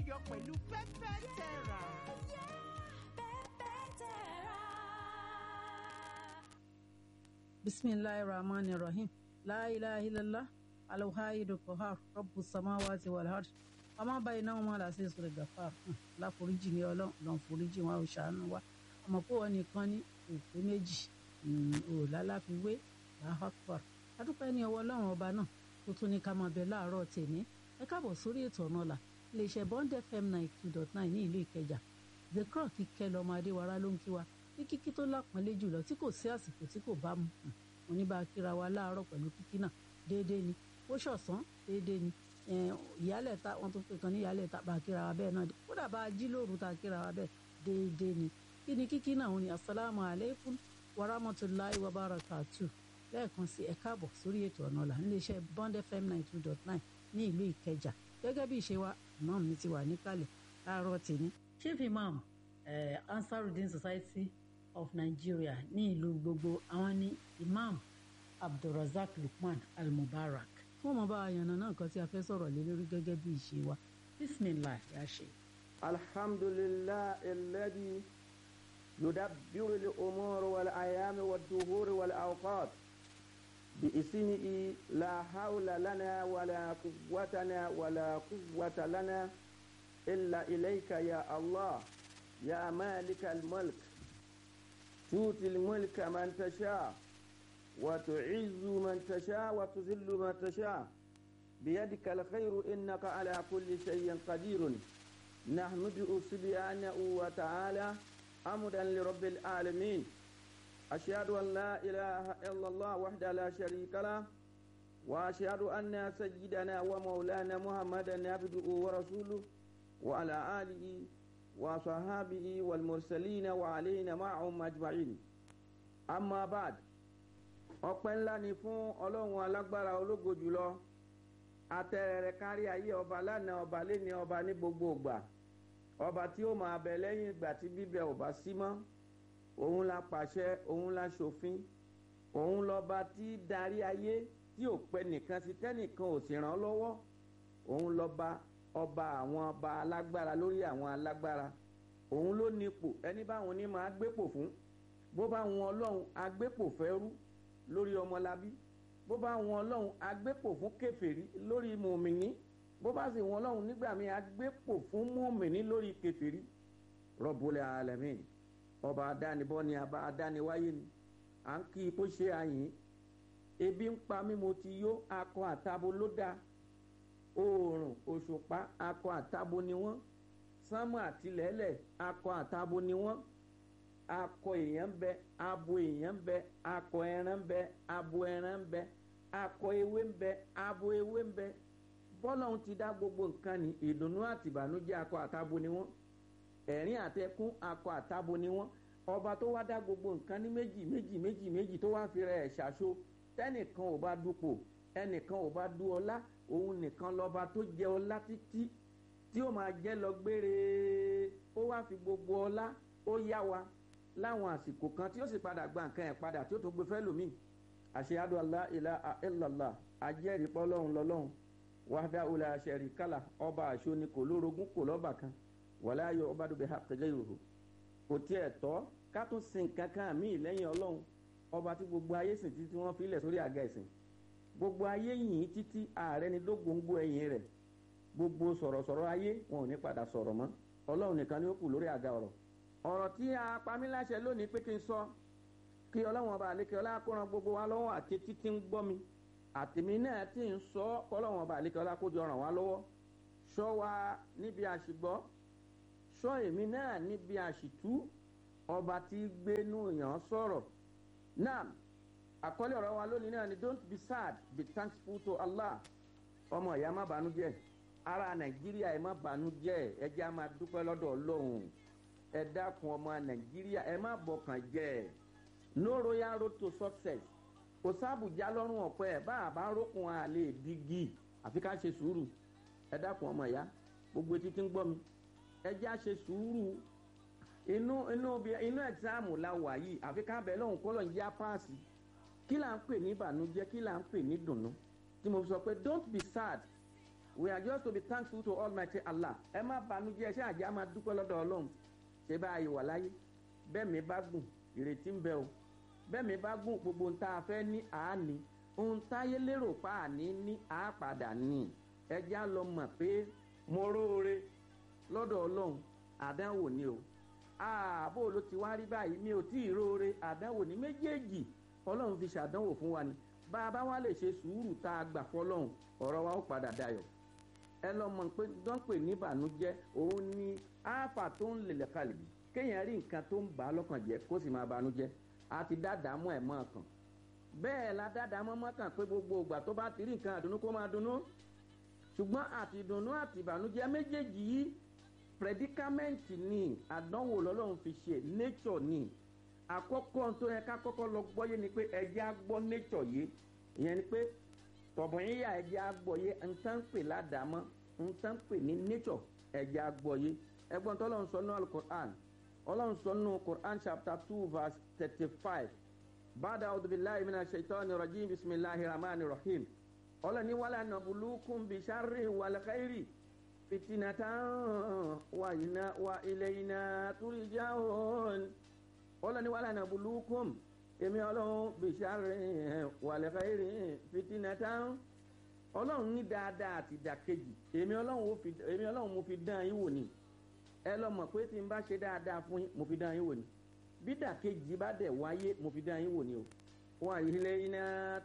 yọ pẹ̀lú pẹ́pẹ́ tẹ̀rà. bisimilahi rahman rahim la ilaha illallah alhaidu kohar rabbu samawati wal ard ọmọ báyìí náà wọn là sí ìsòrò gàfà láforíjì ní ọlọ́run lọ́n foríjì wọn ò ṣàánú wa àmọ́ pé wọn nìkan ní òpé méjì ò lálàfiwé làhàkùr adúpẹ́ ní ọwọ́ ọlọ́run ọba náà tó tún ní ká máa bẹ láàárọ̀ tèmi ẹ káàbọ̀ sórí ètò ọ̀nà ọ̀la iléeṣẹ́ bond fm ninety two dot nine ní ìlú ìkẹjà the crown kíkẹ́ lọ́mọ adéwárá ló ń kí wa ní kíkí tó lápọ́nlé jùlọ tí kò sí àsìkò tí kò bá mu mo ní bá a kíra wa láàárọ̀ pẹ̀lú kíkí náà déédéé ni ó ṣọ̀sán déédéé ni ìyálẹ̀ ta wọn tún pè kan ní ìyálẹ̀ ta bá a kíra wa bẹ́ẹ̀ náà kódà bá a jí lóru ta kíra wa bẹ́ẹ̀ déédéé ni kí ni kíkí náà wọn ni asalaamu aleykum wa rahmatulahi wa barakatu lẹ́ẹ̀kan sí ẹ káàbọ̀ sórí ètò ọ̀nà ọ̀la níléeṣẹ́ bond fm ninety two dot nine ní ìlú ìkẹjà gẹ́gẹ́ bí ìṣe wa imam mi ti wà níkàlẹ̀ láàárọ̀ tèmi chief imam eh, ansarudin society of nigeria ní ìlú gbogbo àwọn ní imam abdulrasaq lukman almubarak fún ọmọ bá àyànnà náà kan tí a fẹ́ sọ̀rọ̀ lé lórí gẹ́gẹ́ bí ìṣe wa bisimilah ya ṣe. alhamdulilah alladhi yudabbiru al-umur wal ayami wad duhur wal awqat بإسمه لا حول لنا ولا قوتنا ولا قوة لنا إلا إليك يا الله يا مالك الملك تؤتي الملك من تشاء وتعز من تشاء وتذل من تشاء بيدك الخير إنك على كل شيء قدير نحمده سبحانه وتعالى حمدا لرب العالمين أشهد أن لا إله إلا الله وحده لا شريك له وأشهد أن سيدنا ومولانا محمدا عبده ورسوله وعلى آله وصحابه والمرسلين وعلينا معهم أجمعين أما بعد ọpẹ́ ńlá ni fún ọlọ́run alágbára ológo jùlọ atẹ́rẹ̀rẹ̀ kárí ayé ọba lánàá ọba léni ọba ní gbogbo ìgbà ọba tí ó máa bẹ lẹ́yìn ìgbà tí bíbẹ ò bá sí mọ́ òun la pàṣẹ òun la ṣòfin òun lọba tí darí ayé tí ò pẹ́ nìkan sí tẹ́nìkan ò sì ràn lọ́wọ́ òun lọba ọba àwọn ọba alágbára lórí àwọn alágbára òun ló nípò ẹni báwọn ní máa gbépò fún bó bá wọn ọlọ́run agbépò fẹ́rú lórí ọmọlábí bó bá wọn ọlọ́run agbépò fún kẹfẹ́rí lórí mùmìnì bó bá sì wọn ọlọ́run nígbà míì agbépò fún mùmìnì lórí kẹfẹ́rí rọ́bùlẹ̀ alẹ́mìn ọba adánibọ́ ni àbá adániwáyé ni à ń kí i kó ṣe àyìn ebi ń pa mí mo ti yó akọ àtabo ló dáa oòrùn òṣùpá akọ àtabo ni wọ́n sánmọ̀ àtìlẹ́lẹ̀ akọ àtabo ni wọ́n akọ èèyàn ń bẹ abo èèyàn ń bẹ akọ ẹran ń bẹ abo ẹran ń bẹ akọ ewé ń bẹ abo ewé ń bẹ bọ́lọ́hún ti dá gbogbo nǹkan ní ìdùnnú àtìbànújẹ́ akọ àtabo ni wọ́n ẹ̀rín àtẹkún akọ àtabo ni wọ́n ọba tó wá dá gbogbo nǹkan ní méjì méjì méjì méjì tó wá fi rẹ̀ ṣàṣo tẹ́nìkan ò bá dupò ẹnìkan ò bá du ọlá òun nìkan lọ́ba tó jẹ ọlá títí tí ó máa jẹ́ lọ gbére ó wá fi gbogbo ọlá ó yá wa láwọn àsìkò kan tí ó sì padà gba nǹkan ẹ̀ padà tí ó tó gbé fẹ́ lómi àṣeyádù alá ilá ilàlá ajẹ́rìí pọ́lọ́hún lọ́lọ́hún wàhádà ọ̀là àṣẹrí kálá ọba àṣọ ni kò lórogún kò lọ́ba kan wàlá ayọ̀ ọba dùbẹ̀ àkẹjẹ́ ìròhò kò tiẹ̀ tọ́ ká tún sin kankan míì lẹ́yìn ọlọ́run ọba tí gbogbo ayé sìn títí wọ́n fi lẹ̀ sórí àga ẹ̀sìn gbogbo ayé yìí títí ààrẹ ni dógóńgó ẹ̀yìn rẹ̀ gbogbo sọ̀rọ̀sọ̀rọ̀ ayé wọn ò ní padà sọ̀rọ̀ mọ́ ọlọ́run nìkan ni ó kù lórí àga ọ̀rọ̀ ọ̀rọ̀ tí a pa mí láṣẹ lónìí pé kí n sọ kí ọlọ́run ọba àlékè ọlá kó ran gbogbo wa lọ́wọ́ àti títí ń gbọ́ mi àtìmí náà tí ń sọ kọ́lọ́run ọba àlékè ọlá kó jọ ràn wá lọ́wọ́ ṣọ́ wa níbi àṣìgbọ́ ṣọ́ èmi náà níbi àṣìtú ọba tí gbénú yàn sọ̀rọ̀ náà àkọlé ọ̀rọ̀ wa lónìí náà ni don't be sad be thankful to allah ọmọ ìyá má bànújẹ́ ara nàìjíríà ẹ má bànújẹ́ ẹ jẹ́ á máa dúpẹ́ lọ́dọ̀ ọlọ́run ẹ dákun ọmọ nàìjíríà ẹ má bọkàn jẹ́ no royal road to success kò sábùjá lọ́rùn ọ̀pẹ ẹ̀ bá àbá rókun àlè dígí àfi ká ṣe sùúrù ẹ dákun ọmọ ìyá gbogbo etí tí ń gbọ́ mi ẹ jẹ́ á ṣe sùúrù inú inú inú ẹ̀gzáàmù la wà yìí àfi ká bẹ̀ lọ́hùn kọ́ lọ́hùn yá páàsì kí là ń pè ní ìbànújẹ́ kí là ń pè ní dùnnú tí mo sọ pé don't be sad we are just to be thankful to almighty allah ẹ má banújẹ́ ṣé àjẹ́ á máa dúpẹ́ lọ́dọ̀ ọlọ́run ṣé bá a yìí wà láyé bẹ́ẹ̀ mi bá gùn ìrètí ń bẹ o bẹ́ẹ̀ mi bá gùn gbogbo ohun tá a fẹ́ ní àání ohun táyé lérò pa àní ní àápadà ní ẹjẹ́ á lọ mọ̀ pé mo róore lọ́dọ̀ ọlọ́run àdánwò ni o ààbò ló ti wá rí báyìí mi ò tí ì róore àdánwò ní méjèèjì ọlọ́run fi ṣàdánwò fún wa ni bá a bá wá lè ṣe sùúrù tá a gbà fọlọ́run ọ̀rọ̀ wa ó padà dayọ̀ ẹ lọ mọ̀ pé dánpè ní ìbànújẹ́ òun ni áfà tó ń lè kalẹ̀ kéèyàn rí nǹkan tó ń bà á lọ́kàn jẹ́ kó sì máa banújẹ́ àti dáadáa mọ́ ẹ̀ mọ́ ọkàn bẹ́ẹ̀ la dáadáa mọ́ mọ́kàn pé gbogbo ìgbà tó bá ti rí nǹkan àdùnnú kó máa dunnú ṣùgbọ́n àti ìdùnnú àti ìbànújẹ́ méjèèjì yìí predicament ni àdánwò lọ́lọ́run fi ṣe nature ni àkọ́kọ́ tó yẹ ká kọ́kọ́ lọ gbọ́yé ni pé ẹjẹ́ á gbọ́ nature yìí ìyẹn ni pé tọ̀bùn yíyà ẹjẹ́ á gbọ́yé nǹkan pè ládàámọ́ nǹkan pè ní nature ẹjẹ́ á gbọ́yé ẹgbọ́n tó lọ́n sọ ní alukur'an ọlọ́run sọ ní quran chapter two verse thirty-five bàdà ọdúnbíláì mi náà ṣètò ní rajim bisimilahi rahman rahim ọlọ́ni wàlá nàbùlùkùn bìṣárì wàlẹ́kẹ́rì fitinatan wa ina wa ilayna turjaun ọlọ́ni wàlá nàbùlùkùn èmi ọlọ́run bìṣárì wàlẹ́kẹ́rì fitinatan ọlọ́run ní dáadáa àti ìdàkejì èmi ọlọ́run mo fi dán yín wò ni ẹ lọ mọ̀ pé tí n bá ṣe dáadáa fún yín mo fi dán yín wò ni bí ìdàkejì bá dẹ̀ wáyé mo fi dán yín wò ni o wa ilayna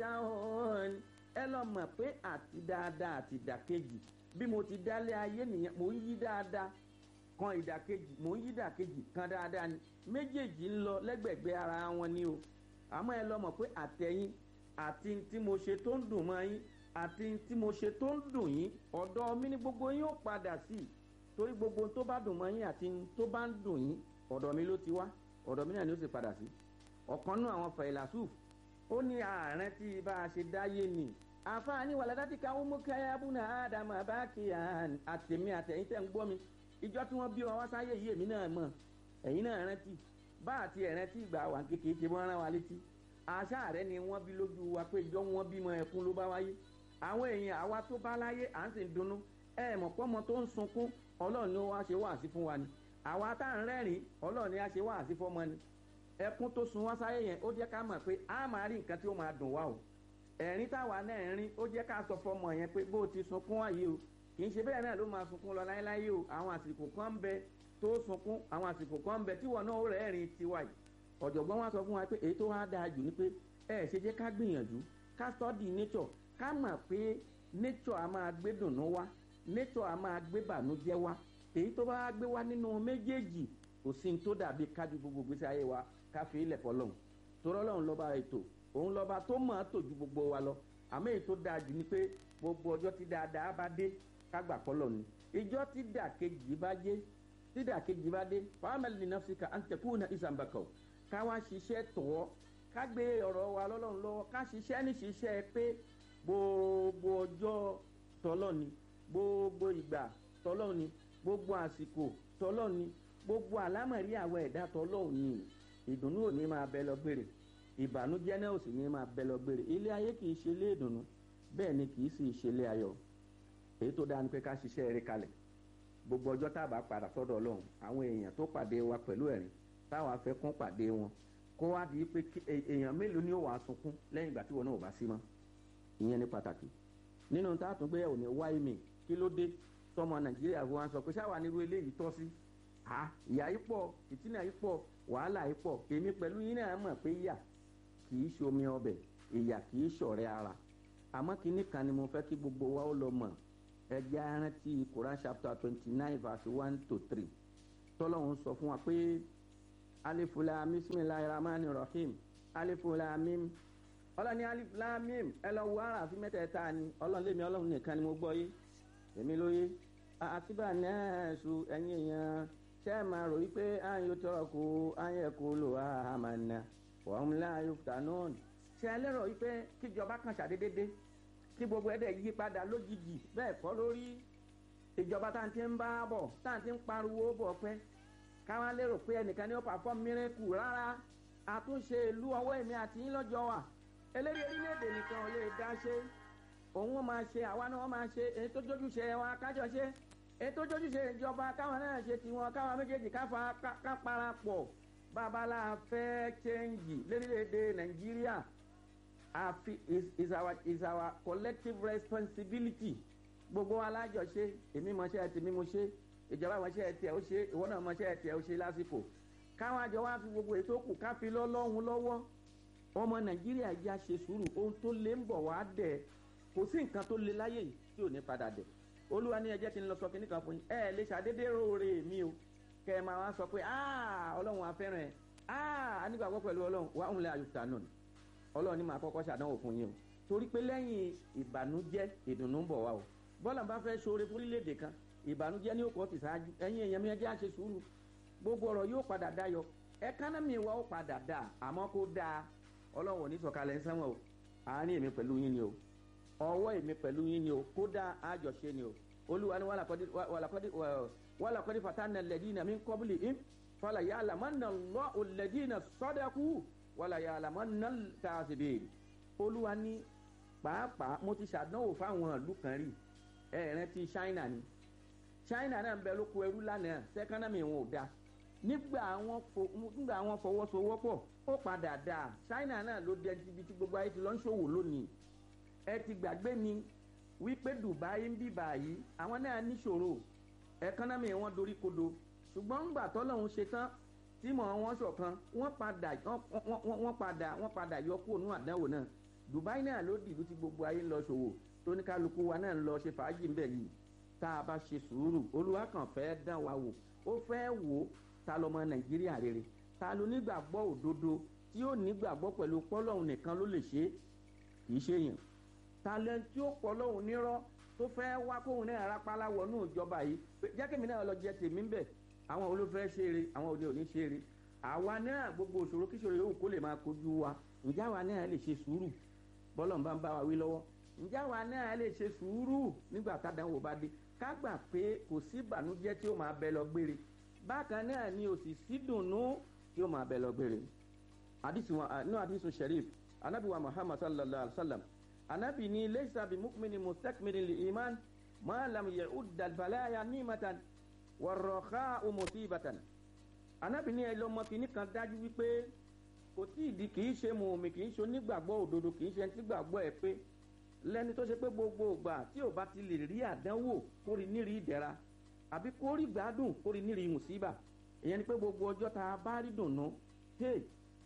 turjaun ẹ lọ mọ̀ pé àti dáadáa àti ìdàkejì bí mo ti dálé ayé nìyẹn mò ń yí dáadáa kan ìdàkejì mò ń yí ìdàkejì kan dáadáa ni méjèèjì ń lọ lẹ́gbẹ̀gbẹ́ ara wọn ni o àmọ́ ẹ lọ mọ̀ pé àtẹ̀yìn àti tí mo ṣe tó ń dùn mọ́ yín àti tí mo ṣe tó ń dùn yín ọ̀dọ́ mi ní gbogbo yín ó padà sí i torí gbogbo tó bá dùn mọ́ yín àti tó bá ń dùn yín ọ̀dọ̀ mi ló ti wá ọ̀dọ̀ mi náà ni ó sì padà sí ọ̀kan nú àwọn fàìlàsùf ó ní ààrẹ tí bá a ṣe dáyé ni àfààní wàládàtì káwọn mú káyà búnà ádámà bá kí àtẹ̀mí àtẹ̀yìn tẹ̀ ń gbọ́ mi ìjọ tí wọ́n bí wọn wá sáyé yìí èmi náà mọ̀ ẹ̀yin náà rántí bá àti ẹ̀rántí ìgbà wà kékeré ṣe wọ́n rán wa létí àṣà rẹ ni wọ́n bí lójú wa pé ìjọ wọn bímọ ẹkún ló bá wáyé àwọn èèyàn àwa tó bá láyé à ń sì dunnú ẹ mọ̀ pọ́mọ tó ń sunkún ọlọ́run ni wọ́n á ṣe wáàsí fún wa ni àwa tá à ń rẹ́rìn ọlọ́run ni á ṣe wáàsí fọ́mọ ni ẹkún tó sun wá sáyé yẹn ó jẹ́ ká mọ̀ pé a máa rí nǹkan tí ó máa dùn wá o ẹ̀rín táwa náà ń rín ó jẹ́ ká sọ fọmọ yẹn pé bó o ti sunkún wáyé o kì í ṣe bẹ́ẹ̀ náà ló máa sunkún lọ láéláé o àwọn àsìkò kan ń bẹ tó sunkún àwọn àsìkò kan ń bẹ tíwọ náà ó rẹ́rìn tiwa yìí ọ̀jọ̀gbọ́n wa sọ fún wa pé èyí tó wá dáa jù ni pé ẹ ṣe jẹ́ ká gbìyànjú ká study nature ká mọ̀ pé nature a máa gbé dùnú wá nature a máa gbé bànújẹ́ wá èyí tó bá gbé wá nínú méjèèjì kò sí ní tó dàbí kájú gbogbo gbèsè ayé wa ká fi ilẹ̀ fọlọ́hún torí ọlọ́run lọ́ba ètò òun lọ́ba tó mọ̀ ọ́ tò ju gbogbo wa lọ àmọ́ èyí tó dáa jù ni pé gbogbo ọjọ́ tí dáadáa bá dé ká gbà fọlọ́ ni ìjọ tí dàkejì bá dé tí dàkejì bá dé fàámẹ́lì ní nọ́ọ̀sìkà àǹtẹ̀kùn náà ìsàmbàkọ̀ ká wá ṣiṣẹ́ tọ̀ ká gbé ọ̀rọ̀ wa lọ́lọ́run lọ́wọ́ ká ṣiṣẹ́ ní ṣiṣẹ́ pé gbogbo ọjọ́ tọ́lọ́ ni gbogbo ìgbà tọ́lọ́ ni gbogbo àsìkò tọ́lọ́ ni gbogbo àlámọ̀rí àwọn ẹ̀dá tọ́lọ́ ni ìdùnnú ò ní máa bẹ lọ gbére ìbànújẹ́ náà ò sì ní máa bẹ lọ gbére ilé ayé kì í ṣe ilé ìdùnnú bẹ́ẹ̀ ni kì í sì ṣe ilé ayọ̀ èyí tó dáa ni pé ká ṣiṣẹ́ eré kalẹ̀ gbogbo ọjọ́ tá a bá padà sọ́dọ̀ ọlọ́run àwọn èèyàn tó pàdé wa pẹ̀lú ẹ̀rín táwa fẹ́ kún pàdé wọn kó wá di pé èèyàn mélòó ni ó wàá sunkún lẹ́yìn ìgbà tí wọn náà ò bá sí mọ́ ìyẹn ní pàtàkì nínú tá a tún gbé ẹ̀wò ní wáyé mi kí ló dé tọmọ nàìjíríà fún wa sọ pé ṣáwa nírú eléyìí tọ́ sí ha ìyá yìí pọ̀ ìtìnà yìí pọ̀ wàhálà yìí pọ̀ èmi pẹ̀lú yín náà mọ̀ pé yà kì í ṣomi ọbẹ̀ ìyà kì í ṣọ̀rẹ́ ara àmọ́ kínní kan ni mo fẹ́ kí gbogbo wa ó lọ mọ̀ ẹjẹ́ arántí Quran chapter twenty nine verse one to three tọ́lọ́hún sọ fún wa pé alifula bisimilahi rahman rahim alifula mim ọlọ́ni alifula mim ẹ lọ wo ara àfi mẹ́tẹ̀ẹ̀ta ni ọlọ́run lèmi ọlọ́run nìkan ni mo gbọ́ yé èmi ló yé àtibá náà su ẹ̀yin èèyàn ṣé ẹ máa rò wípé àyè tọrọ kó àyè kó lò àmàna wọ́n láàyò fútanọ́ọ̀nù ṣé ẹ lérò wípé kíjọba kan ṣàdédédé kí gbogbo ẹ̀dẹ̀ yí padà lójijì bẹ́ẹ̀ kọ́ lórí ìjọba tá à ń ti ń bá bọ̀ tá à ń ti ń pariwo bọ̀ pẹ́ káwọn lérò pé ẹnìkan ní ó pàfọ́ mírẹ́kù rárá àtúnṣe ìlú ọwọ́ èmi àti yín lọ́jọ́ wà eléré orílẹ̀-èdè nìkan ò lè dá ṣe òun wọn máa ṣe àwa náà wọn máa ṣe èyí tó jójúṣe wọn kájọ ṣe èyí tó jójúṣe ìjọba káwọn náà ṣe tiwọn káwọn méjèèjì káfa ká parapọ̀ babalá fẹ́ chẹ́ǹgì lórílẹ̀‐èdè nàìjíríà àfi is, is our is our collective responsibility gbogbo alájọṣe èmi mọṣẹ́ ẹ̀ tèmi mo ṣe ìjọba mọṣẹ́ ẹ̀ tiẹ̀ ó ṣe ìwọ náà mọṣẹ́ ẹ̀ tiẹ̀ ó ṣe lásìkò káwọn àjọ wa fi gbogbo ètò kù ká fi lọ́lọ́hún lọ́wọ́ ọmọ nàìjíríà yá ṣe sùúrù ohun tó lé ń bọ̀ wá dẹ̀ kò sí nǹkan tó lé láyé yìí tí ò ní padà dẹ̀ olúwa ní ẹjẹ́ kí n lọ sọ kíní kan fún yín ẹ lè ṣàdédé róore mi o kẹ ẹ máa wá sọ pé ọlọ́run afẹ́ràn ẹ anígbàgbọ́ pẹ̀lú ọlọ́run wà ń lẹ àyùtà náà ọlọ́run ní màá kọ́kọ́ ṣàdánwò fún yín o torí pé lẹ́yìn ìbànújẹ́ ìdùnnú ń bọ̀ wá o bọ́lá bá fẹ́ ṣoore fún orílẹ̀-èdè kan ìbànújẹ́ ní òkò ti ṣáájú ẹ̀yin èèyàn mi ẹjẹ́ àṣẹ sùúrù gbogbo ọ̀rọ̀ yóò padà dayọ̀ ẹkánámì wa ó padà dà àmọ́ kó dáa ọlọ́run ò ní sọ̀kalẹ̀ ń sẹ́wọ̀n o àárín èmi pẹ̀lú yín ni o ọwọ́ èmi pẹ̀lú yín ni o kódà àjọṣe ni o olúwa ni wàlàkọ́dí fatana lẹ́dínà mi kọ́bìlì im fọlá yà àlàmánà lọ́ òlẹ́dínà sọ́dẹ́kù wàlà yà àlàmánà tààsìbè olúwa ni pàápàá mo ti ṣàdánwò fáwọn ìlú kan rí ẹ̀ẹ́rẹ́ ti china ni china náà ń bẹ lóko ẹrú lánàá sẹ́kánámì wọn ò dáa nígbà àwọn fọwọ́sowọ́pọ̀ ó padà dáa china náà ló dé ibi tí gbogbo ayé ti lọ ń ṣòwò lónìí ẹ ti gbàgbé ni wípé dubai ń bì báyìí àwọn náà níṣòro ẹkánnámì wọn dorí kodo ṣùgbọ́n ńgbà tọ́lọ́hún ṣe tán tí mọ̀ wọn ṣọ̀kan wọ́n padà wọ́n padà wọ́n padà yọ kúrò nínú àdánwò náà dubai náà ló dìlú tí gbogbo ayé ń lọ ṣòwò tóníkálukú wa náà ń lọ ṣe fàájì ńbẹ yìí tá a bá ṣe sùúrù olúwa kàn fẹ́ dán wa wò ó fẹ́ wò ó ta lọmọ nàìjíríà rere ta ló nígbàgbọ́ òdodo tí ó nígbàgbọ́ pẹ̀lú pọ́lọ́hún nìkan ló lè ṣe é kì í ṣe yàn talent tí ó pọ́lọ́hún nírọ́ tó fẹ́ wá kóhun náà rápálá wọnú ìjọba yìí jẹ́kẹ̀mí náà lọ jẹ tèmi ń bẹ̀ àwọn olófẹ́ ṣe eré àwọn òde òní ṣe eré àwa náà gbogbo òṣòro kíṣòro yòówù kó lè máa kojú wa ǹjẹ́ àwa náà lè ṣe sùúrù bọ́lọ̀ ń bá ń bá wa wí lọ́wọ́ ǹjẹ́ àwa náà lè ṣe sùúrù nígbà tádàwọ̀ bá dé ká gbà pé kò sí ìbànújẹ́ tí ó máa bẹ lọ gbére bákan náà ni òsì sí dùnnú tí ó máa bẹ lọ gbére nínú àdìsùn sharif anabi wa muhammad sallallahu alaihi wa sallam anabi ni leisa bi mukmini mustakmini li iman ma lam yahud dalbalaya nimatan warroha umusibatan anabi ni ẹ lọmọ kìíní kan dájú wípé kò tí ì di kì í ṣe mùmí kì í ṣe onígbàgbọ́ òdodo kì í ṣe ẹni tí gbàgbọ́ ẹ pé lẹ́ni tó ṣe pé gbogbo ìgbà tí ò bá ti lè rí àdánwò kórì nírí ìdẹ̀ra àbí kórì gbádùn kórì nírí mùsíbà ìyẹn ni pé gbogbo ọjọ́ tá a bá rí dùnú hey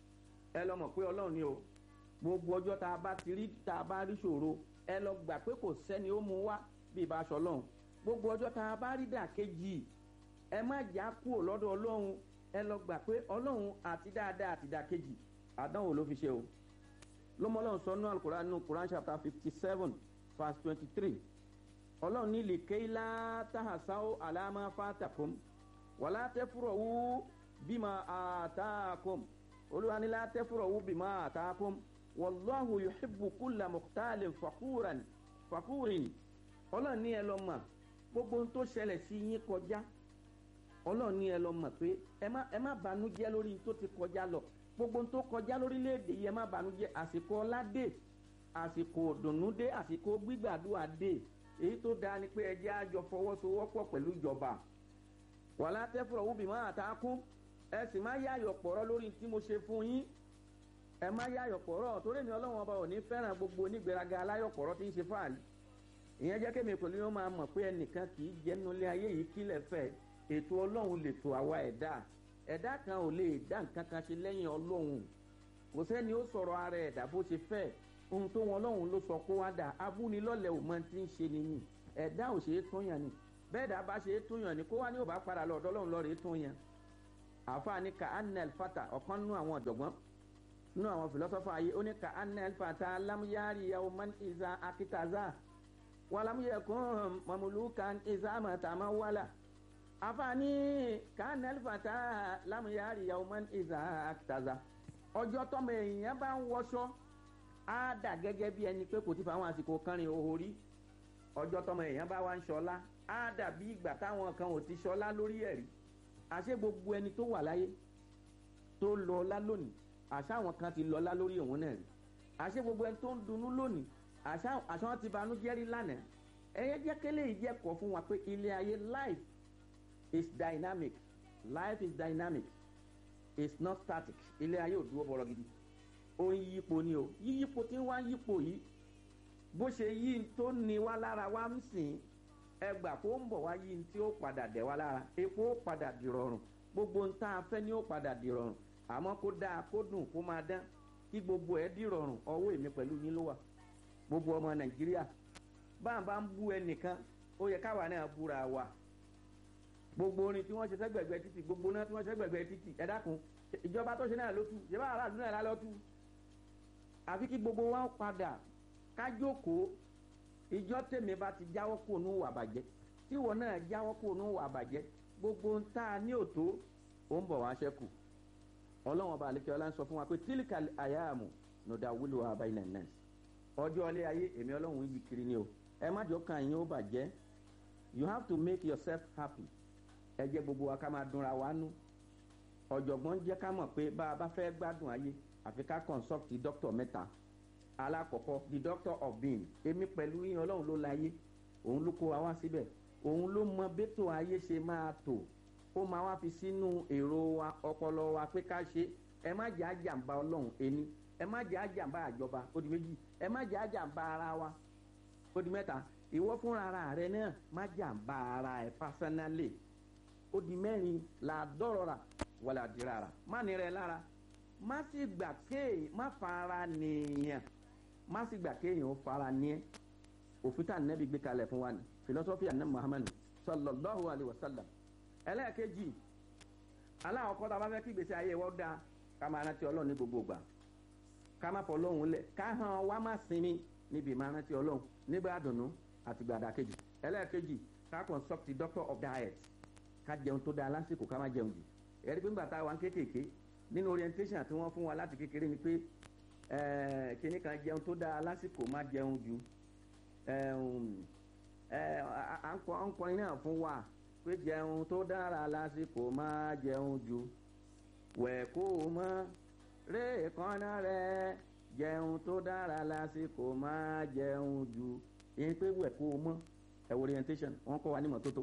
ẹ lọ mọ̀ pé ọlọ́run ni o gbogbo ọjọ́ tá a bá ti rí tá a bá rí ṣòro ẹ lọ gbà pé kò sẹ́ni ó mu wá bí ibà aṣọ ọlọ́run gbogbo ọjọ́ tá a bá rí dàkejì ẹ má jà kúrò lọ́dọ̀ ọlọ́run ẹ lọ gbà pé ọlọ́run àti dáadáa àti dàkejì àdánwò ló fi ṣe o lọ́mọlọ́run sọ nínú alukoran nínú koran chapter fifty seven verse twenty three ọlọ́run ní lèkéyìlá tahasáwó alámà fàtàkùn wàlá tẹ́fúrọ̀ wú bímọ àtàkùn olùwànilá tẹ́fúrọ̀ wú bímọ àtàkùn wàlláhu yuhibbu kúlà mọ̀tàlẹ̀ fàkúràn fàkúrìn ọlọ́run ní ẹ lọ mọ̀ gbogbo ohun tó ṣẹlẹ̀ sí yín kọjá ọlọ́run ní ẹ lọ mọ̀ pé ẹ má banújẹ́ lórí tó ti kọjá lọ gbogbo tó kọjá lórílẹ̀‐èdè yìí ẹ má banújẹ́ àsìkò ọládé àsìkò òdùnnúdé àsìkò gbígbàdúrà dé èyí tó dáa ni pé ẹjẹ́ àjọ fọwọ́sowọ́pọ̀ pẹ̀lú ìjọba wàhálà tẹ́fọ̀rọ̀ wúbi má àtàkùn ẹ sì má yáyọ̀ pọ̀rọ̀ lórí tí mo ṣe fún yín ẹ má yáyọ̀ pọ̀rọ̀ torí mi ọlọ́wọ́n ọba ò ní fẹ́ràn gbogbo onígbèraga aláyọ̀ pọ̀rọ̀ tí ń ṣe fáàlì ìyẹn jẹ́ kémi pẹ̀lú yóò máa mọ̀ pé ẹnìkan kì í jẹ́nu ilé ayé yìí kílẹ̀ fẹ́ ètò ọlọ́run lè tó àwa ẹ̀dá ẹ̀dá kan ò lè dá nǹkan kan ṣe lẹ́yìn ọlọ́run kò sẹ́ni ó sọ̀rọ̀ ara ẹ̀dá bó ṣe fẹ́ ohun tó wọn ọlọ́run ló sọ kó wá dà abúnilọ́lẹ̀ ò mọ ti ń ṣe nìyí ẹ̀dá ò ṣe é tún yàn ni bẹ́ẹ̀ dá bá ṣe é tún yàn ni kó wá ní ò bá padà lọ ọ̀dọ́ ọlọ́run lọ́ọ̀rẹ́ tún yàn àfààní ka anel fata ọ̀kan nínú àwọn ọ̀jọ̀gbọ́n nínú àwọn fìlọ́sọ́fà ayé ó ní ka anel fata lamuyari yahu man iza akitaza walamuyekun mamulukan iza matamawala afaani kanel fata lamuyari yauman iza akitaza ọjọ́ tọmọ èèyàn bá ń wọṣọ á dà gẹ́gẹ́ bí ẹni pé kò ti fa àwọn àsìkò kánrin òhò rí ọjọ́ tọmọ èèyàn bá wá ń ṣọlá á dà bí ìgbà táwọn kan ò ti ṣọlá lórí ẹ̀rí àṣé gbogbo ẹni tó wà láyé tó lọ ọlá lónìí àṣé àwọn kan ti lọ ọlá lórí òun náà rí àṣé gbogbo ẹni tó ń dunnú lónìí àṣà àṣà wọn ti banú jẹ́rí lánàá ẹ̀yẹ jẹ́ kélé yìí jẹ́ kọ́ fún wa pé ilé ayé life is dynamic life is dynamic it's not static ilé ayé ò dúró bọ̀rọ̀ gidi ó ń yípo ni o yíyípo tí ń wá yípo yìí bó ṣe yí tó ní wá lára wá ń sìn ẹgbà kó ń bọ̀ wá yí tí ó padà dẹ̀ wá lára epo ó padà dìrọ̀rùn gbogbo ń tá a fẹ́ ni ó padà dìrọ̀rùn àmọ́ kó dáa kó dùn kó máa dán kí gbogbo ẹ̀ dìrọ̀rùn ọwọ́ èmi pẹ̀lú yín ló wà gbogbo ọmọ nàìjíríà báà bá ń bú ẹnìkan ó yẹ káwa náà búra wa gbogbo orin tí wọ́n ṣe sẹ́gbẹ̀gbẹ́ títì gbogbo náà tí wọ́n ṣe sẹ́gbẹ̀gbẹ́ títì ẹ dákun ìjọba tó ṣe náà ló tú ìjọba aráàlú náà lálọ́ tú àfi kí gbogbo wa padà kájókòó ìjọ tèmi bá ti jáwọ́ kó nù wà bàjẹ́ tíwọ náà jáwọ́ kó nù wà bàjẹ́ gbogbo ń tá a ní òtó ó ń bọ̀ wá ṣẹ́kù ọlọ́wọ́n ọba àlekẹ́ ọlá ń sọ fún wa pé tílíkà àyàmù nùdà wúlò àbáyé nàìjíríà ọjọ́ ọlé ayé èmi ọlọ́run yìí kiri ni o ẹ má jọ kàn yín ó bàjẹ́ you have to make yourself happy ẹ jẹ́ gbogbo wa ká máa dunra wa nú ọ̀jọ̀gbọ́n jẹ́ ká mọ̀ pé bá a bá fẹ́ gbádùn ayé àfi ká consult doctor mẹ́ta alákọ̀ọ́kọ́ the doctor of being èmi pẹ̀lú yín ọlọ́run ló la ayé òun ló kó wa wá síbẹ̀ òun ló mọ bẹ́tò ayé ṣe máa tò ó máa wá fi sínú èrò wa ọpọlọ wa pé ká ṣe ẹ má jẹ́ àjàmbá ọlọ́run ẹni ẹ má jẹ́ àjàmbá àjọba ó di méjì ẹ má jẹ́ àjàmbá ara wa ó di mẹ́ta ìwọ fúnra ara rẹ náà má jàmbá ara ẹ pásánálì ó di mẹ́rin làdọ́rọ̀ra wàlà dìrara má ní rẹ lára má sì gbà kéè má fara nìyàn má sì gbà kéèyàn ó fara ní ẹ òfin tá nẹ́bí gbé kalẹ̀ fún wa ni philosophy àná muhammad sallallahu alayhi wa sallam ẹlẹ́ẹ̀kejì aláwọ̀ kọ́ta bá fẹ́ kí gbèsè ayé wọ́n dáa ká máa rántí ọlọ́run ní gbogbo gbà ká má fọlọ́run lẹ̀ ká hàn wá má sinmi níbi máa rántí ọlọ́run nígbà àdùnnú àti gbàdá kejì ẹlẹ́ẹ̀kejì ká consult the doctor of diet ká jẹun tó dáa lásìkò ká má jẹun jù ẹ̀rí pé ńgbà tá a wà ń kékèké nínú orientation tí wọ́n fún wa láti kékeré ni pé kíní kan jẹun tó dáa lásìkò má jẹun jù à ń kọrin náà fún wa pé jẹun tó dára lásìkò má jẹun jù wẹ̀ kó o mọ́ ré kọ́nà rẹ̀ jẹun tó dára lásìkò má jẹun jù ìyẹn pé wẹ̀ kó o mọ́ ẹ̀ orientation wọ́n kọ́ wa ní mọ́tótó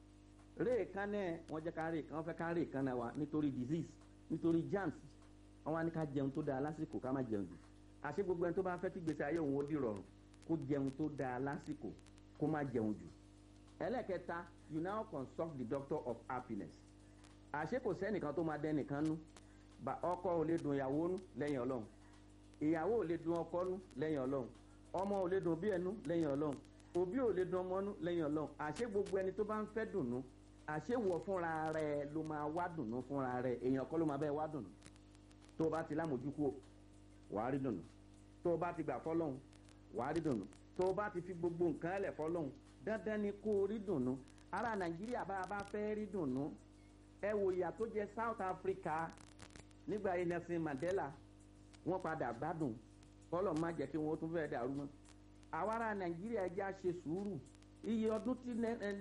ré kánẹ́ wọ́n jẹ́ ká ré wọ́n fẹ́ ká ré kánẹ́ wa nítorí disease nítorí germs wọ́n wá ní ká jẹun tó dáa lásìkò ká má jẹun jù àṣé gbogbo ẹni tó bá fẹ́ tí gbèsè ayé òun ó di rọrùn kó jẹun tó dáa lásìkò kó má jẹun jù ẹlẹ́kẹta you now consult the doctor of happiness àṣé kò sẹ́nìkan tó máa dẹ́nìkan nú ọkọ ò lè dùn ìyàwó nú lẹ́yìn ọlọ́run ìyàwó ò lè dùn ọkọ nú lẹ́yìn ọlọ́run ọmọ ò lè dùn bí ẹnu lẹ́yìn ọlọ́run òbí ò lè dùn ọmọ nú lẹ́yìn ọlọ́run àṣé gbogbo ẹni tó bá ń fẹ́ dùnú àṣé wọ fúnra rẹ ló máa wá dùnú fúnra rẹ èèyàn kọ́ ló máa bẹ́ẹ̀ wá dùnú tó o bá ti lámójúkú wàá rí dùnú tó o bá ti gbà fọlọ́hún wàá rí dùnú tó o bá ti fi gbogbo nǹkan ẹlẹ̀ fọlọ́hún dandan ni kó o rí dùnú ara nàìjíríà bá a bá fẹ́ rí dùnú ẹ wò ìyà tó jẹ south africa nígbà yìí nelson mandela wọ́n padà gbádùn kọ́lọ̀ má jẹ́ kí wọ́n tún fẹ́ dàrú mọ́ àwa ara nàìjíríà ẹja ṣe sùúrù iye ọdún tí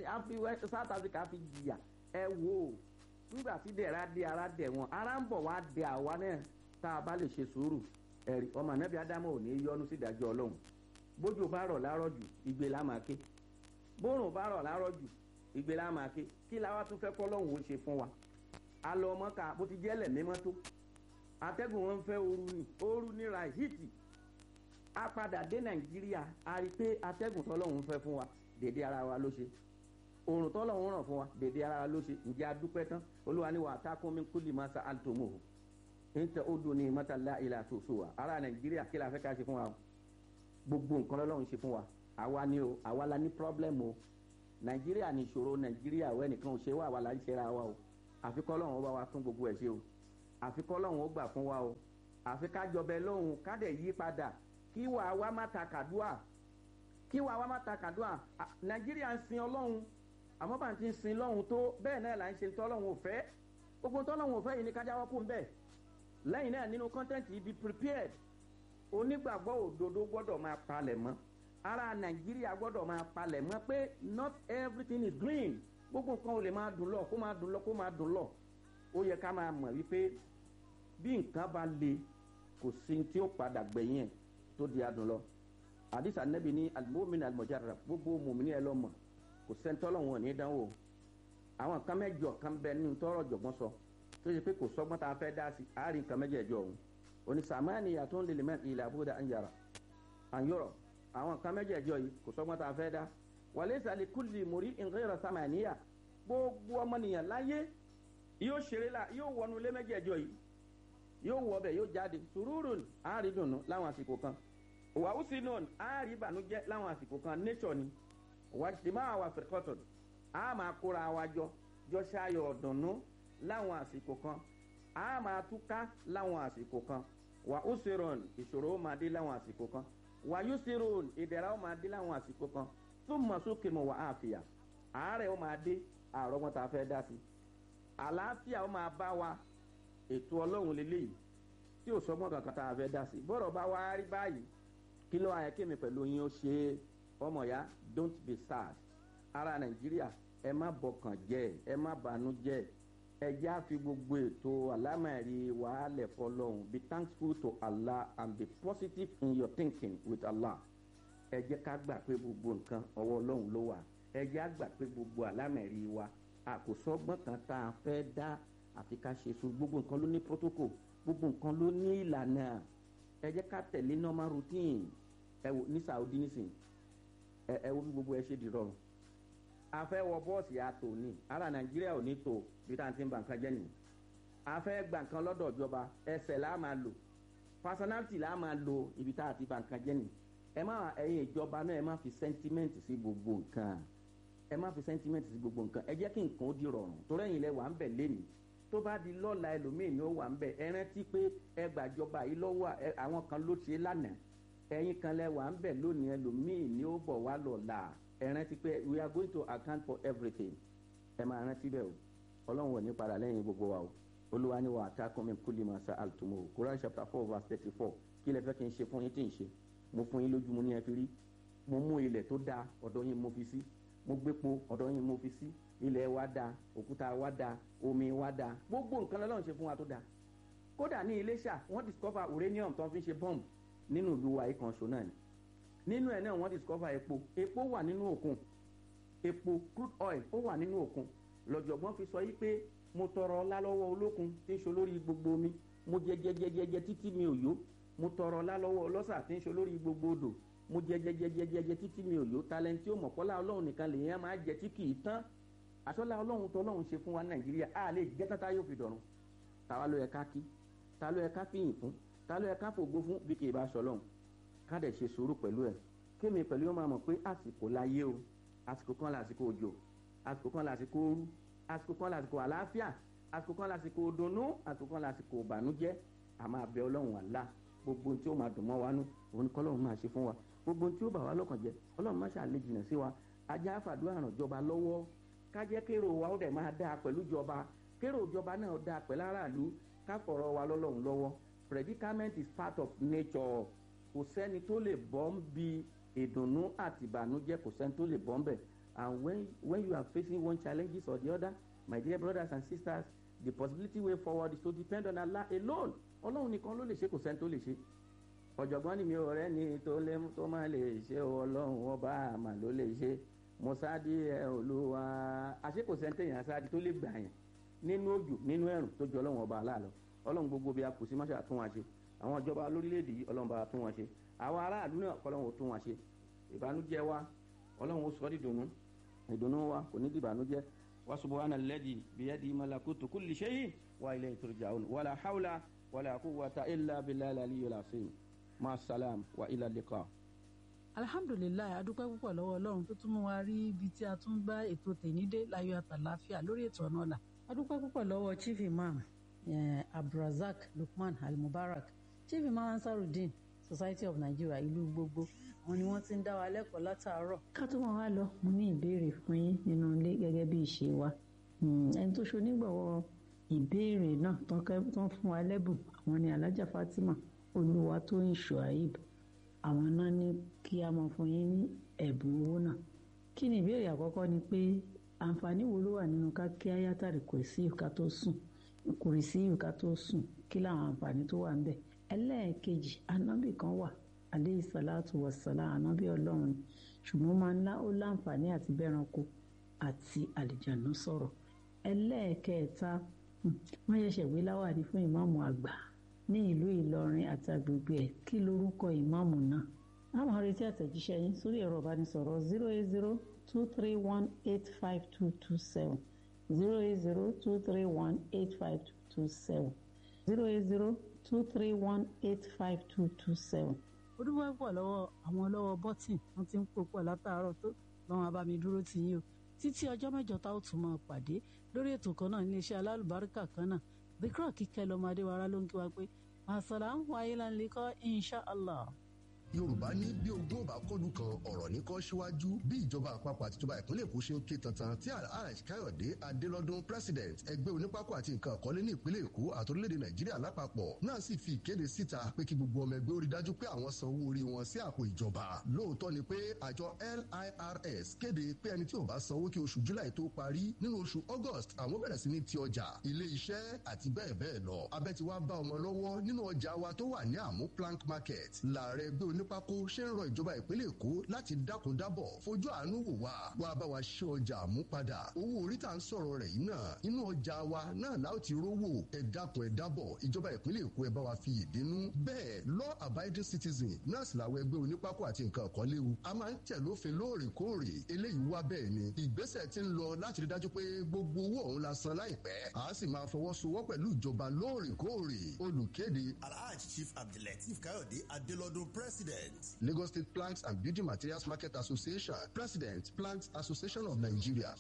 south africa fi jìyà ẹ wò ó nígbà tí dẹ̀ra dé ara dẹ̀ wọn ara ń bọ̀ wá dẹ àwa náà tá a bá lè ṣe sùúrù ẹ̀rí ọmọ anábì ádámù ò ní yọnu sí ìdájọ́ ọlọ́run bójú bá rọ̀ lárọ̀ jù igbe la máa ké bórùn bá rọ̀ lárọ̀ jù igbe la máa ké kí la wá tún fẹ́ kọ́ lọ́hùn ó ṣe fún wa a lọ ọmọ ká bó ti jẹ́ lẹ̀ mímọ́ tó atẹ́gùn wọn fẹ́ ooru ni ooru ni ra hìtì a padà dé nàìjíríà a rí i pé atẹ́gùn tọ́lọ́hùn fẹ́ fún wa dèdè ara wa ló ṣe òrùn tọ́lọ́hùn ràn fún wa dèdè ara wa ló ṣe ǹjẹ́ a dúpẹ́ tán olúwa ni wà á tá kún mi kúlì máa sa àtòmò o ń tẹ ó dùn ní mọ́tàlá ilà àtòsó wa ara nàìjíríà kí la fẹ́ ká ṣe fún wa o gbogbo nǹkan lọ́lọ́run ṣe fún wa àwa ni o àwa la ní pírọ́blẹ́mù o nàìjíríà ní ìṣòro nàìjíríà wẹ́ nìkan ò ṣe wá àwa la ń ṣe ra wa o àfikọ́ lọ́run ó bá wa tún gbogbo ẹ̀ ṣe o àfikọ́ lọ́run ó gbà fún wa o àfi ká jọbẹ lóhùn ká dẹ̀ yí padà kí wà wá má ta kàdúà kí wà wá má ta kàdúà nàìjíríà ń sin ọlọ́run àmọ́ bá ń ti sin lọ́hùn tó bẹ́ẹ̀ náà là ń ṣe tọ́lọ́hùn ò fẹ́ gbogbo tọ́lọ́hùn ò fẹ́ yìí ni ká jáwọ́ kó ń bẹ́ẹ̀ lẹ́yìn náà nínú kọ́ńtẹ́ǹtì yìí be prepared onígbàgbọ́ òdodo gbọ́dọ̀ máa palẹ̀ mọ́ ara nàìjíríà gbọ́dọ̀ máa palẹ̀ mọ́ pé not everything is green gbogbo nǹkan ò lè máa dùn lọ kó máa dùn lọ kó máa dùn lọ ó yẹ ká máa mọ̀ wípé bí nǹkan bá le kò sí tí ó padà gbẹ̀yìn ẹ̀ tó di adùn lọ àdìsá nẹ́bi ní alimomin alimojarra gbogbo mòmìnir ẹ lọ́mọ kò sẹ́ńtọ́lọ̀ wọn ní dánwò àwọn kan mẹ́jọ kan bẹ nínú tọ́rọ̀ jọ̀gbọ́n sọ tó ṣe pé kò sọ́gbọ́n tá a fẹ́ dá sí àárín kan mẹ́jẹ̀ẹ̀jọ òun onísàmáàní yàtọ̀ ń lè mẹ́rin ilẹ̀ àbúdá ń yàrá àyọ̀rọ̀ àwọn kan mẹ́jẹ̀ẹ̀jọ yìí kò sọ́gbọ́n tá a fẹ́ dá wàlẹ́ ìsàlẹ̀ kúlì mórí ìrẹ́rọ̀ sàmáàníyà gbogbo ọmọnìyàn láyé yóò ṣeré la yóò wọnú ilé mẹ́jẹ̀ẹ̀jọ yìí yóò wọ ọbẹ̀ yóò jáde sùúrù àárín dùnú láwọn àsìkò kan wàhùsì náà àárín ìbànújẹ́ láwọn àsìkò kan nature ni wàjìmá àwà fẹ̀kọ́tọ̀ a máa kóra wa jọ jọ ṣayọ̀ ọ̀dùnnú láwọn àsìkò kan a máa túká láwọn àsìkò kan wà ó ṣèròn ìṣòro ó máa dé láwọn àsìkò kan wà yóò ṣèròn ìdẹ̀ra ó máa dé láwọn àsìkò kan tó mọ̀ sókè mọ̀ wà á fìyà àárẹ̀ ó máa dé àárọ̀ wọn tá a fẹ́ dá sí àlàáfíà ó máa bá wa ètò ọlọ́run lélẹ́yìí tí ò sọ́gbọ́n kankan tá a fẹ́ dá sí bọ́rọ̀ bá wá rí báyìí kí ló ayẹ kémi pẹ̀lú yín ó ṣe é ọmọ ya don't be sad ara nàìjíríà ẹ má bọkàn jẹ ẹ má banú jẹ ẹ já fi gbogbo ètò alámẹ̀rí wàhálẹ̀ fọlọ́hún be thankful to allah and be positive in your thinking with allah ẹ jẹ́ ká gbà pé gbogbo nǹkan ọwọ́ ọlọ́run ló wà ẹ jẹ́ á gbà pé gbogbo alámẹ̀rí wa àkòsọ́gbọ́n kan tá a fẹ́ dá àfi ká ṣe sùn gbogbo nǹkan ló ní protocol gbogbo nǹkan ló ní ìlànà ẹ jẹ́ ká tẹ̀lé normal routine ẹ wò ní saudi nísìnyí ẹ ẹ wo bí gbogbo ẹ ṣe di rọrùn a fẹ́ wọ bọ́ọ̀sì àtò ní ara nàìjíríà ò ní tò bí tá à ń ti ń ba nǹkan jẹ́ nìyí a fẹ́ gba nǹkan lọ́dọ̀ ìjọba ẹsẹ̀ là á máa lò personality là á máa lo ibi tá a ti ba nǹkan jẹ́ nìyí ẹ má ẹyin ìjọba náà ẹ má fi sentiment sí gbogbo nǹkan ẹ má fi sentiment sí gbogbo nǹkan ẹ jẹ́ kí nǹkan ó di rọrùn torí ẹ̀yin lẹ wà ń bẹ̀ lénìí tó bá di lọ́la ẹlòmíì ni ó wà ń bẹ̀ ẹ rántí pé ẹ gbàjọba yìí lọ́wọ́ àwọn kan ló ṣe lánàá ẹ̀yin kan lẹ wà ń bẹ̀ lónìí ẹlòmíì ni ó bọ̀ wá lọ́la ẹ rántí pé we are going to account for everything ẹ máa rántí bẹ́ẹ̀ o ọlọ́run ò ní padà lẹ́yìn gbogbo wa o olúwa ni wà á ta kọ́mi kúlì máa sa àlùtùmọ̀ o Quran chapter four verse thirty four kí lẹ fẹ́ kí n ṣe fún yín tí n ṣe mo fún yín lójú mo ní ẹ fi rí mo mú ilẹ̀ tó dáa ọ̀dọ̀ yín mo fi sí mo gbépo ọ̀dọ̀ yín mo fi sí ilẹ̀ wa dáa òkúta wa dáa omi wa dáa gbogbo nǹkan lọ́lọ́run ṣe fún wa tó dáa kódà ní iléṣà wọ́n discover uranium tó ń fi ṣe bomb nínú ìlú wa ìkan ṣo náà ni nínú ẹ̀ náà wọ́n discover epo epo wà nínú òkun epo crude oil ó wà nínú òkun lọ́jọ̀gbọ́n fi sọ yí pé mo tọrọ ọlá lọ́wọ́ olókun tí ń ṣe olórí gbogbo omi mo jẹ jẹ jẹ jẹ jẹ títí mi ò yó mo tọrọ ọlá lọ́wọ́ ọlọ́sà tí ń ṣe olórí gbogbo odò mo jẹ jẹ jẹ jẹ jẹ jẹ títí mi ò yó talẹ́ntì ó mọ̀kọ́lá ọlọ́run nìkan lèèyàn máa jẹ tí kì í tán àṣọlá ọlọ́run tó ọlọ́run ṣe fún wa nàìjíríà á lè jẹ́ tátá yóò fi dọ̀run tàwa ló yẹ ká kí ta ló yẹ ká fìyìn fún ta ló yẹ ká fògbó fún bí kì í bá ṣọlọ́run ká dẹ̀ ṣe sùúrù pẹ̀lú ẹ̀ kémi pẹ̀lú yóò máa mọ̀ pé àsìkò láyé o àsìkò kan làsìkò òjò àsìkò kan làsìkò ooru àsìkò kan làsìkò àlàáfíà àsìkò kan làsìkò òdùnnú àsìkò kan làsìkò ìbànújẹ́ àmọ́ àbẹ ọlọ́run àlá gbogbo tí ó máa dùn mọ́ wa nú òun ni kọ́lọ́run máa ṣe fún wa gbogbo tí ó bà wá lọ́kàn jẹ́ ọlọ́run má ṣàlè jìnà sí wa ajá àfàdúrà ràn jọba lọ́wọ́ ká jẹ́ kérò wa ó dẹ̀ máa dáa pẹ̀lú jọba kérò ìjọba náà dáa pẹ̀lú aráàlú ká fọ̀rọ̀ wa lọ́lọ́run lọ́wọ́ predicament is part of nature kò sẹ́ni tó lè bọ́ ń bi ìdùnnú àti ìbànújẹ́ kò sẹ́ni tó lè bọ́ ń bẹ̀ and when when you are facing one challenges or the other my dear brothers and sisters the possibility way forward is to depend on Allah alone ọlọ́run nìkan ló lè ṣe kò sẹ́ni tó lè ṣe ọ̀jọ̀gbọ́n ni mi ò rẹ́ ni tó lé tó máa lè ṣe ọlọ́run ọba àmà ló lè ṣe mọ́sáàdì ẹ̀ olúwa àṣé kò sẹ́ni téèyàn sáàdì tó lè gbà yẹn nínú òjò nínú ẹ̀rùn tó jọ ọlọ́run ọba aláàlọ́ ọlọ́run gbogbo bí a kù sí máṣá tún wa ṣe àwọn ìjọba lórílẹ̀‐èdè yìí ọlọ́run bá tún wọn ṣe àwọn aráàlú náà kọ́lọ́run ò tún wọn ṣe ìbànújẹ́ wa ọlọ́run ó sọ ọ́ dìdùnnú ìdùnnú wa kò ní dìbànújẹ́ wa subhana alladhi biyadi malakutu kulli shay'in wa ilayhi turja'un wala hawla wala quwwata illa billahi al-aliyyil azim ma salam wa ila liqa. alhamdulilayi adúpẹ́ púpọ̀ lọ́wọ́ ọlọ́run tó tún mú wa rí ibi tí a tún bá ètò tèmídé láyọ̀ àtàláfíà lórí ètò ọ̀nà ọ̀la adúpẹ́ púpọ̀ lọ́wọ́ chief imam eh, abdulrasaq lukman almubarak chief imam ansarudeen society of nigeria ìlú gbogbo àwọn ni wọ́n ti ń dá wa lẹ́kọ̀ọ́ látàárọ̀. ká tó wọn wá lọ mo ní ìbéèrè fún yín nínú ilé gẹ́gẹ́ bí ìṣe wa ẹni tó ṣonígbọ̀wọ́ ìbéèrè náà tán fún wa lẹ́bùn àwọn ni alájà fatima olúwatóyìn shuaib àwọn náà ní kí a máa fún yín ní ẹ̀bùn owó náà kí ni ìbéèrè àkọ́kọ́ ni pé àǹfààní wo ló wà nínú ká kí ayátàrí kò sí ìka tó sùn kò rí sí ìka tó sùn kí làwọn àǹfààní tó wà ń bẹ̀ ẹlẹ́ẹ̀kejì anábì kan wà aleyhi salatu wassalam ànábì ọlọ́run ni ṣùgbọ́n máa ń lá ó láǹfààní àti bẹ́ranko àti àlìjànú sọ̀rọ̀ ẹlẹ́ẹ̀kẹta wọ́n ṣẹ̀ṣẹ̀ wé láwàdí fún ìmáàmù àgbà ní ìlú ìlọrin àti agbègbè ẹ̀ kí lorúkọ ìmáàmù náà àwọn arètí àtẹ̀jíṣẹ́ yín sórí ẹ̀rọ ìbánisọ̀rọ̀ zero eight zero two three one eight five two two seven zero eight zero two three one eight five two two seven zero eight zero two three one eight five two two seven. ó dúpẹ́ pọ̀ lọ́wọ́ àwọn lọ́wọ́ bọ́tìn wọ́n ti ń pò pọ̀ látàárọ̀ tó lọ́wọ́n abami dúró tì yín o títí ọjọ́ mẹ́jọ tá ó tún máa pàdé lórí ètò kan náà iléeṣẹ́ alálùbáríkà kan náà bíkírọ̀ kíkẹ́ lọ́mọ adéwárá ló ń kí wa pé àṣàlà ń wáyé lánìkọ́ insha allah. yorùbá ní bí ogún ọba kọlù kan ọ̀rọ̀ ní kọ́ síwájú bí ìjọba àpapọ̀ àti ìjọba ìpínlẹ̀ èkó ṣe ń ké tantan tí alhaj káyọ̀dé adélọ́dún president ẹgbẹ́ onípákó àti nǹkan àkọlé ní ìpínlẹ̀ èkó àti orílẹ̀-èdè nàìjíríà lápapọ̀ náà sì fi ìkéde síta pé kí gbogbo ọmọ ẹgbẹ́ ó rí dájú pé àwọn san owó orí wọn sí àpò ìjọba lóòótọ́ ni pé àjọ lirs kéde pé ẹni tí ò bá sanwó kí oṣù july tó parí nínú oṣù august àwọn bẹ̀rẹ̀ sí ní ti ọjà ilé iṣẹ́ àti bẹ́ẹ̀ bẹ́ẹ̀ lọ abẹ́ ti wá bá ọmọ lọ́wọ́ nínú ọjà wa tó wà ní àmú plank market láàrẹ ẹgbẹ́ onípákó ṣe ń rọ ìjọba ìpínlẹ̀ èkó láti dákun dábọ̀ fojú àánú wò wá wá bá wa ṣe ọjà àmú padà owó orí tá à ń sọ̀rọ̀ rẹ̀ yìí náà inú ọjà wa náà láò ti rówó ẹ dákun ẹ dábọ̀ ìjọba ìpínlẹ̀ èkó ẹ bá wa fi ìdínú bẹ́ẹ̀ law abiding citizen náà sì làwọn ẹgbẹ́ onípákó àti nǹkan ọ̀kan léwu a máa ń tẹ̀ lófin lóòrèkóòrè eléyìí wá bẹ́ẹ̀ ni ìgbésẹ̀ ti ń lọ láti rí dájú pé gbogbo owó ọ̀hún la san láìpẹ́ a sì máa fọwọ́sowọ́ pẹ̀lú ìjọba lóòrèkóòrè olùkéde alhaji chief abdulateef kayode adelodun president. lagos state planks and building materials market association president planks association of nigeria.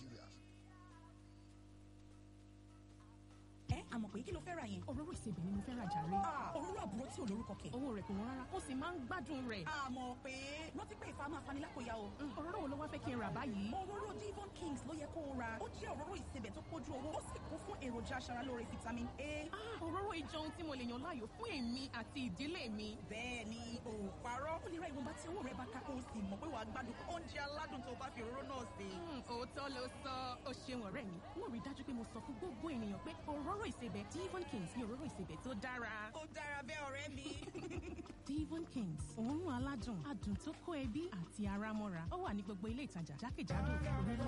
ẹ àmọ̀ pé kí ló fẹ́ ra yẹn. òróró ìsebẹ̀ ni mo fẹ́ ra jàre. òróró àbúrò tí ò lórúkọ kẹ̀. owó rẹ̀ kò wọ́n rárá ó sì máa ń gbádùn rẹ̀. àmọ̀ pé rántí pé ìfà máa fani lápòyà o. òróró wo ló wá fẹ́ kí n rà báyìí. òróró divon kings ló yẹ kó o ra ó jẹ́ òróró ìsebẹ̀ tó pójú owó ó sì kún fún èròjà aṣaralóore vitamin a. Ah, òróró ìjọ ohun tí mo lè yàn láàyò fún èmi àti ìdílé mi. bẹ́ẹ̀ ni ò parọ́ ó lè ra ìwọ̀nba tí owó rẹ̀ bá ká kó o sì mọ̀ pé wàá gbádùn oúnjẹ aládùn tó bá fi òróró náà sè. Hmm, òótọ́ ló sọ ó ṣeun ọ̀rẹ́ mi wọ́n rí i dájú pé mo sọ fún gbogbo ènìyàn pé òróró ìsebẹ̀ divon kings ni òróró ìsebẹ̀ tó dára. ó dára bẹ́ẹ̀ ọ̀rẹ́ mi. divon kings òórùn aládùn adùn tó kó ẹbí àti ara mọ́ra ó wà ní gbogbo ilé ìtajà jákèjádò orílẹ̀